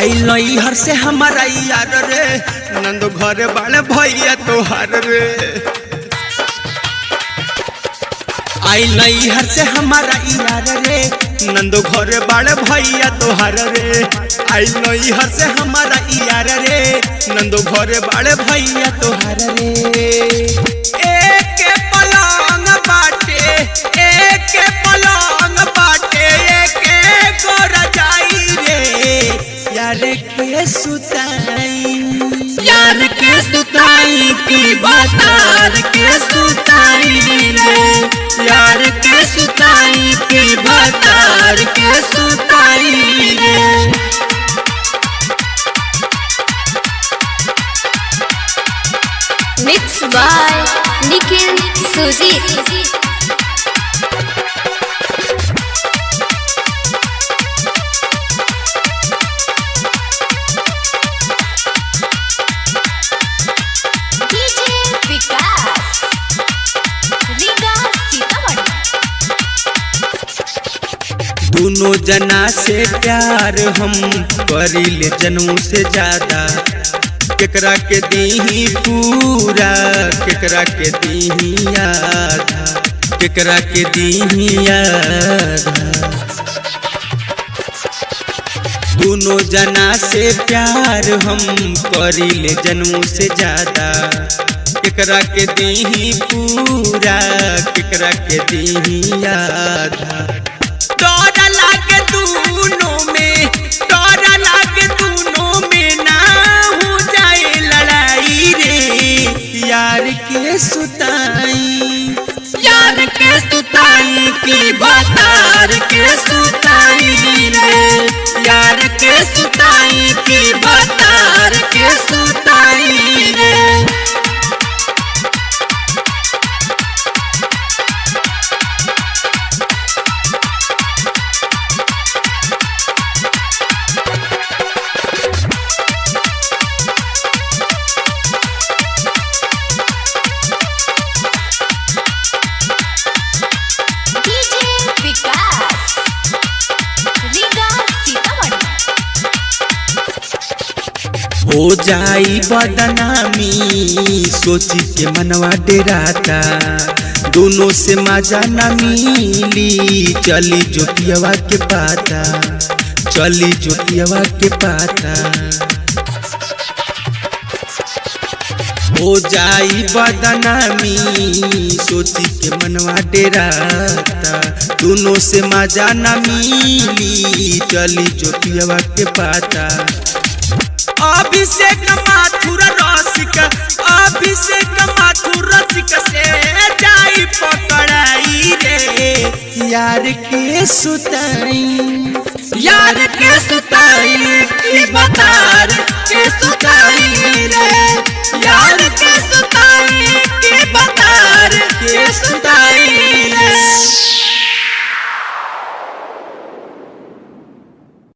आई लई हर से हमारा यार रे नंदो घरे बाड़े भैया तोहार रे आई लई हर से हमारा यार रे नंदो घरे बाड़े भैया तोहार रे आई लई हर से हमारा यार रे नंदो घरे बाड़े भैया तोहार रे एक पलंग बाटे एक पलंग बाटे एक गोरा जाई रे यार के सुताई यार के सुताई की बतार के सुताई रे यार के सुताई की बतार के सुताई रे Mixed by Nikhil Sujit. DJ Vikas. Riga Sitamarhi. दोनों जना से प्यार हम करिले जनऊ से ज्यादा केकरा के दीही पूरा केकरा के दीही आधा केकरा के दीही आधा दोनों जना से प्यार हम करिले जनऊ से ज्यादा केकरा के दीही पूरा केकरा के दीही आधा डर लागे दोनों में डर लागे दोनों में ना हो जाए लड़ाई रे यार के सुताई यार के सुताई की बतार के सुताई रे यार के सुताई की बतार के सुताई रे DJ Vikas. Riga Sitamarhi. हो जाई बदनामी सोची के मनवा डेराता दोनों से मजा न मिली चली जो पियवा के पाता चली जो पियवा के पाता हो जाई बदनामी सोची के मनवा डेराता दोनों से मजा न मिली चली जो पियवा के पाता अभिषेक माथुर रसिक अभिषेक माथुर रसिक से जाई पकड़ाई रे यार के सुताई यार के सुताई की बतार के सुताई